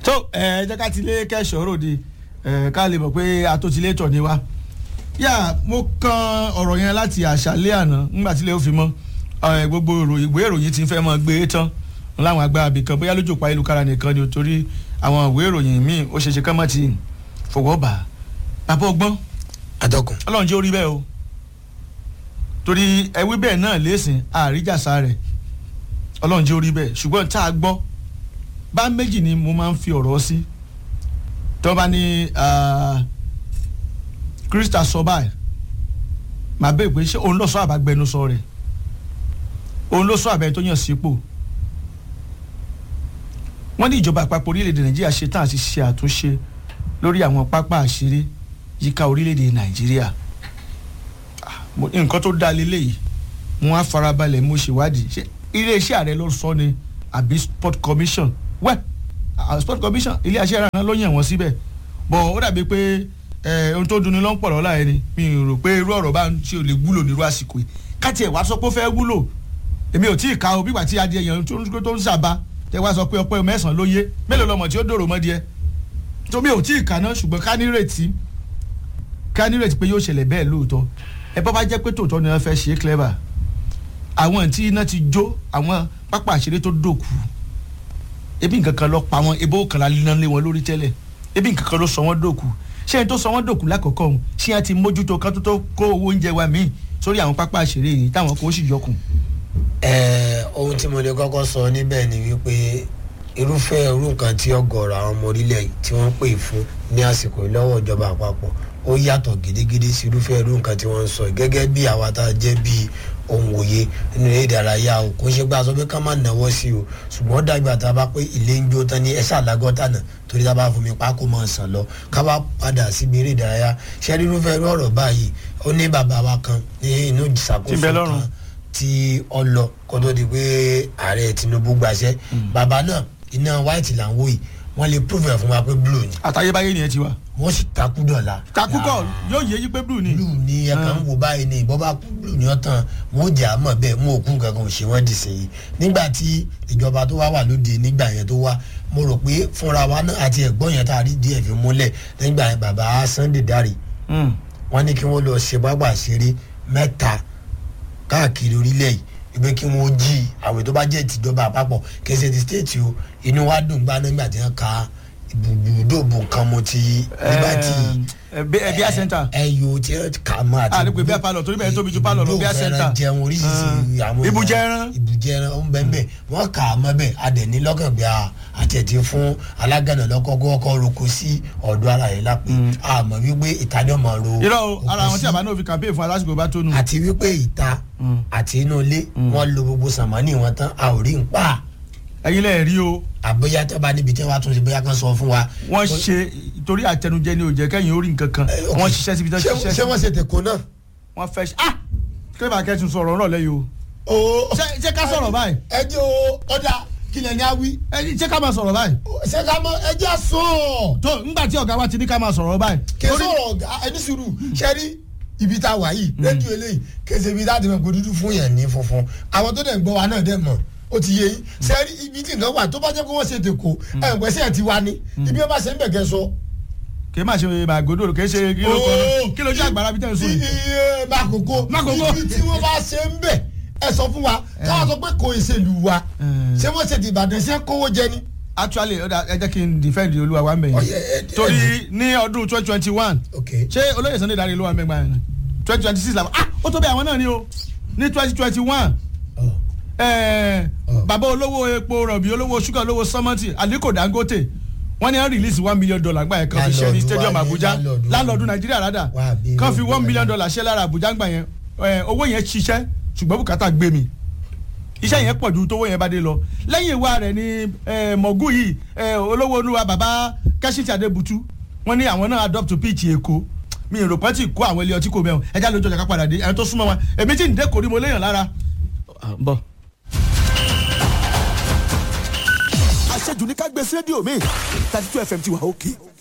tó ẹ jẹ́ ká ti lé kẹ́sọ̀ ròde ẹ ká lè mọ̀ pé atótilétọ̀ ni wá yà mo kan ọ̀rọ̀ yẹn láti àṣálẹ́ àná nígbà tí ilé ó fi mọ́ ẹ, gbogbo ìròyìn- ìwé ìròyìn ti fẹ́ mọ́ gbé e tán láwọn agbára ibìkan bóyá lójú pa ìlúkara nìkan ni o torí àwọn ìwé ìròyìn míì ó ṣeéṣe kán mọ́ ti fọwọ́ bà á bàbá ọgbọ́n atọ́kùn. ọlọ́run jẹ́ orí bẹ́ẹ̀ o torí ẹwí bẹ́ẹ̀ náà lẹ́sìn àríjàsá rẹ̀ ọlọ́run jẹ́ orí bẹ́ẹ̀ ṣùgbọ́n tá a gbọ́ bá méjì ni mo máa ń fi ọ̀rọ̀ sí tó bá ní krista sọ báyìí màá bẹ́ẹ̀ pé ṣé òun ló sọ àbágbẹnusọ rẹ̀ òun ló sọ àbẹ̀ tó yàn sípò wọ́n ní ìjọba àpapọ̀ orílẹ̀-èdè nàìjíríà ṣe tán àti ṣe àtúnṣe lórí àwọn pápá àṣírí yíká orílẹ̀-èdè nàìjíríà Ah, mo- nǹkan tó dáa lélẹ́yìí mo á farabalẹ̀ mo ṣèwádìí ṣé iléeṣẹ́ ààrẹ ló sọ ni àbí sport commission wẹ́ ah, sport commission ilé aṣẹ́ ìrànà ló yàn wọ́n síbẹ̀ bọ̀ ó dàbí pé eh, ohun tó dunni ló ń pọ̀ lọ́la ẹni mi ò rò pé irú ọ̀rọ̀ bá ń ṣe ò lè wúlò nírú àsìkò yìí káti ẹ̀ wá sọ pé ó fẹ́ wúlò èmi ò tí ì ka o bí ìgbà tí adìẹ yẹn tó ń tó ń ṣàbá tẹ wá sọ pé ọpẹ́ mẹ́sàn-án ló yé mélòó lọmọ tí ó dòrò mọ́ díẹ̀ tó mi ò tí ì kà náà ṣùgbọ́n ká nírètí ká nírètí pé yóò ṣẹlẹ̀ bẹ́ẹ̀ lóòótọ́ ẹ bá bá jẹ́ pé tòótọ́ ni wọ́n fẹ́ ṣe é clever àwọn tí iná ti jó àwọn pápá àṣírí tó dòkú ebi nǹkan kan lọ pa wọn ebó kan la líná lé wọn lórí tẹ́lẹ̀ ebi nǹkan kan ló sọ wọ́n dòkú ṣé ẹni tó sọ wọ́n dòkú lákọ̀ọ́kọ́ ọ̀hún ṣé ẹni ti mójútó kan tó tó kó owó oúnjẹ wa míì sórí àwọn pápá àṣírí yìí táwọn kò sì yọkùn. Ẹ, ohun tí mo lè kọ́kọ́ sọ níbẹ̀ ni wípé irúfẹ́ irú nǹkan tí ọ̀gọ̀ọ̀rọ̀ àwọn ọmọ orílẹ̀ yìí tí wọ́n pè fún ní àsìkò yìí lọ́wọ́ ìjọba àpapọ̀ ó yàtọ̀ gidigidi sí irúfẹ́ irú nǹkan tí wọ́n ń sọ yìí. gẹ́gẹ́ bí àwa tá a jẹ́ bí ohun òye nínú eré ìdárayá o kò ń ṣe pé a sọ pé ká má náwó sí o ṣùgbọ́n dàgbà tá a bá pé ilé ń jó tán ní ẹ̀ṣà lágọ́tà náà torí tá a bá fomi pa kó máa sàn lọ ká bá padà síbi eré ìdárayá ṣé irúfẹ́ irú ọ̀rọ̀ báyìí ó ní bàbá wa kan ní inú Tí ń ìṣàkóso bẹ lọ́rùn. kan tí ọ lọ kó tó di pé ààrẹ Tinubu gbàṣẹ bàbá náà iná white là ń wò yìí wọ́n lè prove ẹ̀ fún wa pé blue ni àtayébáyé nìyẹn ti wà. wọ́n sì takú dọ̀la. kakúkọ yóò yé yí pé blue ni. blue ni ẹ̀ka ń wò báyìí ni ìbọn bá kú blue ni ọ̀tàn wọn ò jẹ́ àmọ́ bẹ́ẹ̀ wọn ò kú nǹkan kan ò ṣe wọ́n dì sí i nígbà tí ìjọba tó wá wà lóde nígbà yẹn tó wá mo rò pé fúnra wa náà àti ẹ̀gbọ́n yẹn tá a rí díẹ̀ fi múlẹ̀ nígbà yẹn bàbá Sunday Dare Mm. wọ́n ní kí wọ́n lọ ṣe pápá ṣeré mẹ́ta káàkiri orílẹ̀ yìí ìgbé kí wọ́n jí àwẹ̀ tó bá jẹ́ tìjọba àpapọ̀ kẹsẹ̀ ti stéètì o inú wa dùn gbá nígbà tí wọ́n ka ibùdóòbò kan mo ti liberty ẹ bí ẹ bí a center. ẹyọ tí wọ́n kà mọ́ àti Ah, ní pé bí a palọ̀, torí bẹ́ẹ̀ tóbi ju palọ̀ lọ, bí a ibùdó center. fẹ́ràn jẹun oríṣiríṣi Ah. àwọn Ibùjẹ ẹran. ibùjẹ ẹran ó ń bẹ́ẹ̀ bẹ́ẹ̀ wọ́n kà á mọ́ bẹ́ẹ̀ adẹ̀ní lọ́kàn bí a àtẹ̀tí fún alágànà lọ́kọ́kọ́ ọkọ̀ roko sí ọ̀dọ̀ ara yẹn lápẹ́ àmọ́ wípé ìtaní ọmọ ro irọ́ o ara oko àwọn tí sí àbá náà fi campaign fún alásìkò bá tó nù. àti wípé ìta Mm. àti inú ilé wọn lo gbogbo sàmánì wọn tán a ò rí n pa ẹ̀yin lẹ́ẹ̀ rí o àbóyá tó bá níbi tí wọn tún ṣe bóyá kan sọ fún wa. wọ́n ṣe torí àtẹnujẹ ni ò jẹ́ kẹ́yìn orí nǹkan kan Eh, ok. wọ́n ṣiṣẹ́ síbi tán Ṣé- ṣiṣẹ́ ṣé sí wọ́n ṣe tèkó náà. wọ́n fẹ́ ṣe ah kílẹ̀ bá kẹ́tù sọ̀rọ̀ ọ̀rọ̀ lẹ́yìn o o ṣé ṣé ká sọ̀rọ̀ báyìí ẹ jẹ́ o ọ̀dà kílẹ̀ ní awí ẹ ṣé ká máa sọ̀rọ̀ báyìí ṣé ká mọ ẹ jẹ́ sọ tó ńgbà tí ọ̀gá wa ti ní ká máa sọ̀rọ̀ báyìí kí torí- sọ̀rọ̀ ọ̀gá ẹni sùúrù ṣe rí ibi tá a wà yìí rédíò eléyìí kése ibi tá a ti mọ̀ pé dúdú fún yẹn ní funfun àwọn tó dẹ̀ ń gbọ́ wa náà dẹ̀ mọ̀ ó ti yé yín ṣe rí ibi tí nǹkan wà tó bá jẹ́ pé wọ́n ṣe tèkó ẹ̀ ń pẹ́sẹ̀ ti wá ní ibi wọ́n bá ṣe ń bẹ̀ kẹ́ sọ. kì í máa ṣe màgòdò kì í ṣe kí ló kọ́ Oh. kí ló jẹ́ àgbàrá bí tẹ̀ ń sùn yìí. iye makoko Makoko. ibi tí wọ́n bá ṣe ń bẹ̀ ẹ sọ fún wa káwọn sọ pé kò ìṣèlú wa Mm. ṣé wọ́n ṣe ti Ìbàdàn ṣe kówó jẹ ni. actually ó dà, ẹ jẹ́ kí n defend olúwa wa ń bẹ̀ Oh, yẹn yeah, yeah, torí ní ọdún twenty twenty one ok ṣé olóyè Sunday Dare ló wà mẹ́gbà yẹn twenty twenty six làwọn ah ó tó bẹ́ẹ̀ àwọn náà ni o ní twenty twenty one Oh. Oh. bàbá olówó epo rọ̀bì olówó ṣúgà olówó sọ́mọ́tì Aliko Dangote wọ́n ní wọ́n release one million dollar gbà yẹn kan fi ṣe ní Landlord stadium wa ní Abuja landlord wa landlord ní. Nàìjíríà rádà Wà á bí kan fi lọ́dún one million Nàìjíríà. dollar ṣe lára Abuja gbà yẹn Eh, owó yẹn ṣiṣẹ́ ṣùgbọ́n bùkátà gbé mi iṣẹ́ yẹn pọ̀ ju tówó yẹn bá dé lọ lẹ́yìn ìwà rẹ̀ ni eh, mọ̀gú yìí eh, olówó olúwa bàbá kẹ́sìtì adébútú wọ́n ní àwọn náà adopt pitch èkó mi ò rò pé tí kó àwọn ilé ọtí kò mẹ́wọ̀n ẹja lójú ọjà ká padà dé ẹni tó súnmọ́ wọn èmi tí ń dé kò rí mo léèyàn lára. bọ́. àṣejù ní ká gbé sí rédíò mi thirty two fm ti wà òkè